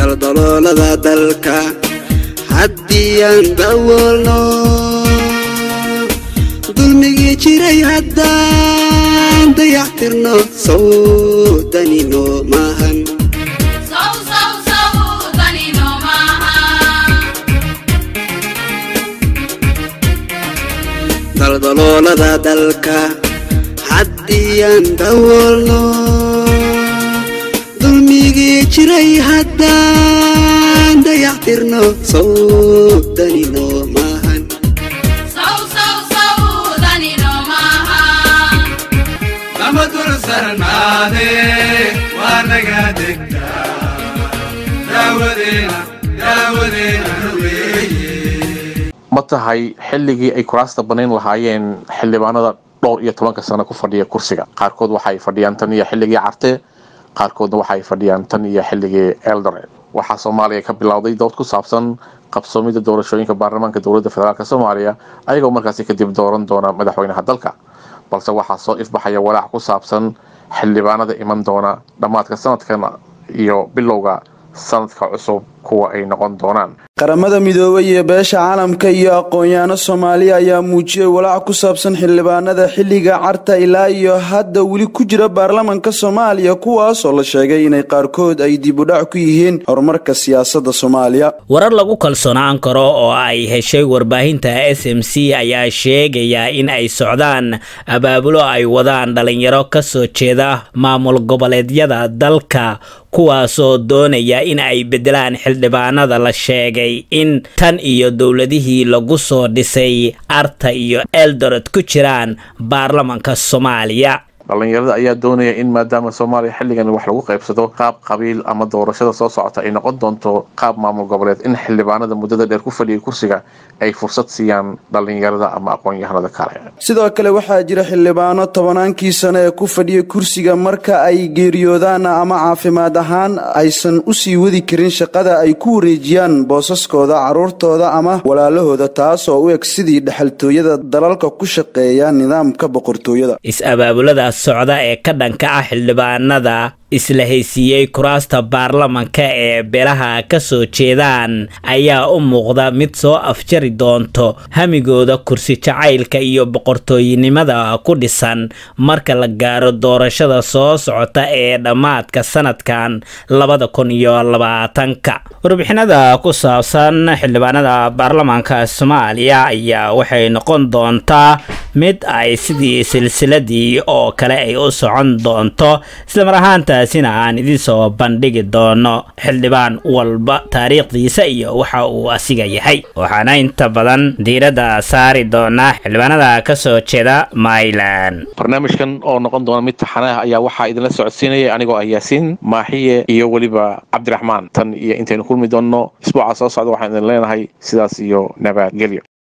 daldaloolada dalka haddii aan dawoolno dulmigii jiray haddaan dayactirno sawdanino maahan daldaloolada dalka haddii aan dawoolno dulmigii jiray haddaan dayactirno sawdanino maahan lama dul sarnaade waa naga degtaa daawadeena daawadeena weeye ma tahay xilligii ay kuraasta banayn lahaayeen xildhibaanada dhowr iyo tobanka sano ku fadhiya kursiga qaarkood waxay fadhiyaan tan iyo xilligii carte qaarkoodna waxay fadhiyaan tan iyo xilligii eldoret waxaa soomaaliya ka bilowday dood ku saabsan qabsoomida doorashooyinka baarlamaanka dowladda federaalk soomaaliya ayagoo markaasi kadib dooran doona madaxweynaha dalka balse waxaa soo ifbaxaya walaac ku saabsan xildhibaanada iman doona dhammaadka sanadkan iyo bilowga sanadka cusub kuwa ay noqon doonaan qaramada midoobay iyo beesha caalamka iyo aqoon-yaano soomaaliya ayaa muujiyey walaac ku saabsan xildhibaanada xilliga carta ilaa iyo hadda weli ku jira baarlamanka soomaaliya kuwaasoo la sheegay inay qaarkood ay dib udhac ku yihiin horumarka siyaasadda soomaaliya warar lagu kalsoonaan karo oo ay heshay warbaahinta s m c ayaa sheegaya in ay socdaan abaabulo ay wadaan dhalinyaro kasoo jeeda maamul goboleedyada dalka kuwaasoo doonaya in ay bedelaan xildhibaanada la sheegay in tan iyo dowladihii lagu soo dhisay arta iyo eldoret ku jiraan baarlamanka soomaaliya dhalinyarada ayaa doonaya in maadaama soomaaliya xilligan wax lagu qaybsado qaab qabiil ama doorashada soo socota ay noqon doonto qaab maamul goboleed in xildhibaanada muddada dheer ku fadhiyay kursiga ay fursad siiyaan dhalinyarada ama aqoon-yahanada kale sidoo kale waxaa jira xildhibaano tobanaankii sano ee ku fadhiya kursiga marka ay geeriyoodaan ama caafimaad ahaan aysan usii wadi karin shaqada ay ku wareejiyaan boosaskooda caruurtooda ama walaalahooda taas oo u eg sidii dhexaltooyada dalalka ku shaqeeya nidaamka boqortooyada is-abaabulada socda ee ka dhanka ah xildhibaanada isla haysiiyey kuraasta baarlamanka ee beelaha ka soo jeedaan ayaa u muuqda mid soo afjari doonto hamigooda kursi jacaylka iyo boqortooynimada ku dhisan marka la gaaro doorashada soo socota ee dhammaadka sanadkan labada kun iyo labaatanka warbixinada ku saabsan xildhibaanada baarlamaanka soomaaliya ayaa waxay noqon doontaa mid ay sidii silsiladii oo kale ay u socon doonto islamar ahaantaasina aan idiin soo bandhigi doono xildhibaan walba taariikhdiisa iyo waxa uu asiga yahay waxaana inta badan diiradda saari doonaa xildhibaanada ka soo jeeda myland barnaamijkan oo noqon doona mid taxanaah ayaa waxaa idinla socodsiinaya anigoo ah yaasiin maaxiye iyo weliba cabdiraxmaan tan iyo intaynu kulmi doonno isbuuca soo socda waxaan idin leenahay sidaas iyo nabadgelyo